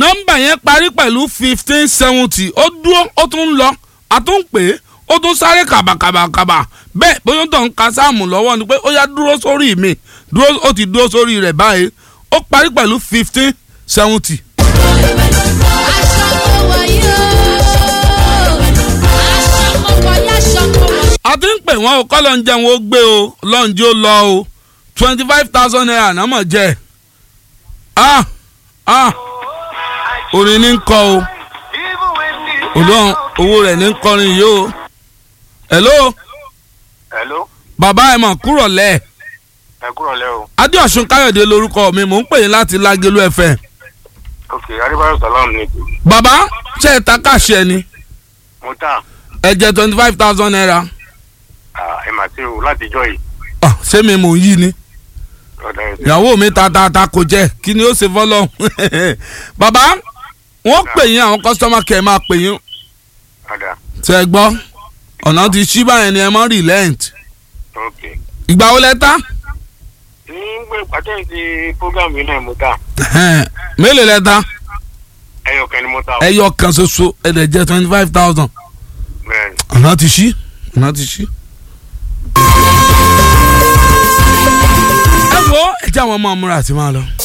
nọ́mbà yẹn parí pẹ̀lú fifteen seventy ó dúró ó tún ń lọ a tún ń pè é ó tún sáré kàbàkàbàkàbà bẹ́ẹ̀ bóyá tó ń ka sáàmù lọ́wọ́ ni pé ó yá dúró sórí mi dúró ó ti dúró sórí rẹ̀ báyìí ó parí pẹ̀lú fifteen seventy. aṣọ mo wọ̀ yìí o aṣọ mo wọ̀ yìí aṣọ mo wọ̀ yìí. a ti ń pè wọ́n o kọ́ ló ń jẹun ó gbé o lọ́njẹ́ ó lọ o twenty five thousand naira náà mọ̀ jẹ́ ah ah orin ní ń kọ o olóhùn owó rẹ̀ ní ń kọrin yìí o hello hello bàbá ẹ̀ mọ̀ kúrọ̀ lẹ̀ ẹ kúrò lẹ́ o adéọ̀sùn káyọ̀dé lorúkọ mi mò ń pè yín láti lágẹ̀lú ẹ̀fẹ̀ ok adébáyọ̀ salam ni tò bàbá ṣe é ta káṣẹ ni mo tà ẹ jẹ twenty five thousand naira ẹ mà sí o láti jọ yìí Ah, ṣé mi mò ń yí ni ọ̀dà ẹ̀ ìyàwó mi ta ta ta kò jẹ kí ni ó ṣe fọlọ bàbá wọn pè yín àwọn customer care máa pè yín ọ̀dà ṣe é gbọ́ ọ̀nà ti ṣí báyẹn ni ẹ mọ́ relent ok ìgbà wo lẹ ta ní gbé pàtẹ́ ti program yìí náà mo tà mélòó lẹ ta ẹyọ kan ni mo tà o ẹyọ kan ṣoṣo ẹ dẹ̀ jẹ twenty five thousand bẹ́ẹ̀ ni. ọ̀nà ti ṣí ọ̀nà ti ṣí. ẹ wo ẹ jẹ́ àwọn ọmọ ọmọ rẹ̀ àti máa lọ.